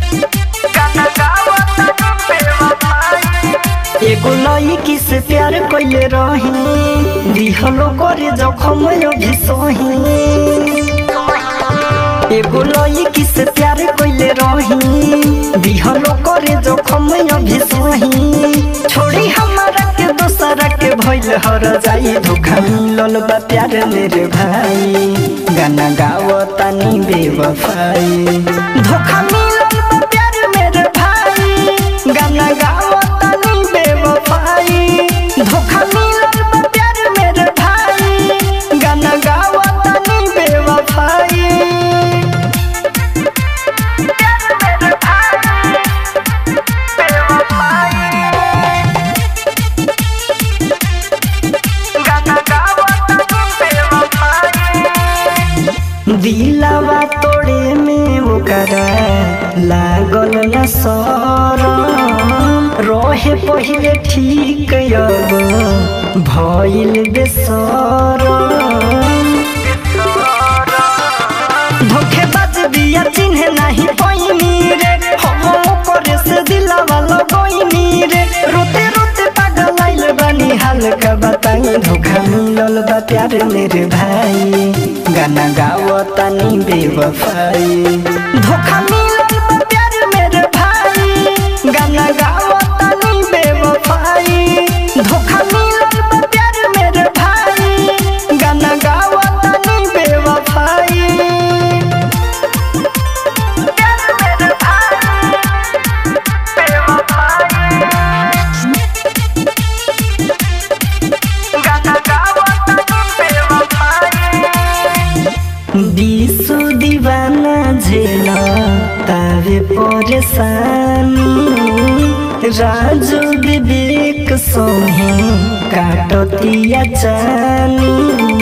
एगो लड़की से प्यार कइले रही दिहलो करे जखम अभी सही एगो लड़की से प्यार कइले रही दिहलो करे जखम अभी सही छोड़ी हमारा के दोसरा के भइल हर जाई धोखा मिलल बा प्यार मेरे भाई गाना गाओ तानी बेवफाई धोखा मिलल बा प्यार मेरे भाई गाना गाओ तानी बेवफाई धोखा मिलल बा प्यार मेरे भाई गाना गाओ तानी बेवफाई दिलावा तोड़े में ओकरा लागल न सरम रहे पहिले ठीक अब भइल बेसरम धोखेबाज बिया चिन्हे नाही पैनी रे हम करे से दिलावा लगैनी रे रोते रोते पागल आइल बानी हाल का बताई धोखा मिलल बा प्यार मेरे भाई गाना गाओ तानी बेवफाई धोखा मिलल बा प्यार मेरे भाई गाना गाओ तानी बेवफाई धोखा मिलल बा प्यार मेरे भाई गाना गाओ तानी बेवफाई दिसु दीवाना झेला तावे परेशानी राजू विवेक सोहे काटतिया जानी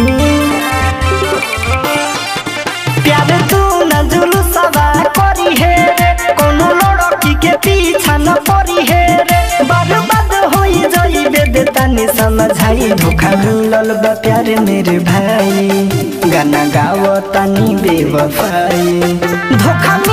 प्यार तू न जुलूसवा करी हे रे कोनो लड़की के पीछा न पड़ी हे रे बर्बाद होई जाइबे दे तनी समझाई धोखा मिलल बा प्यार मेरे भाई गाना गाओ तनी बेवफाई धोखा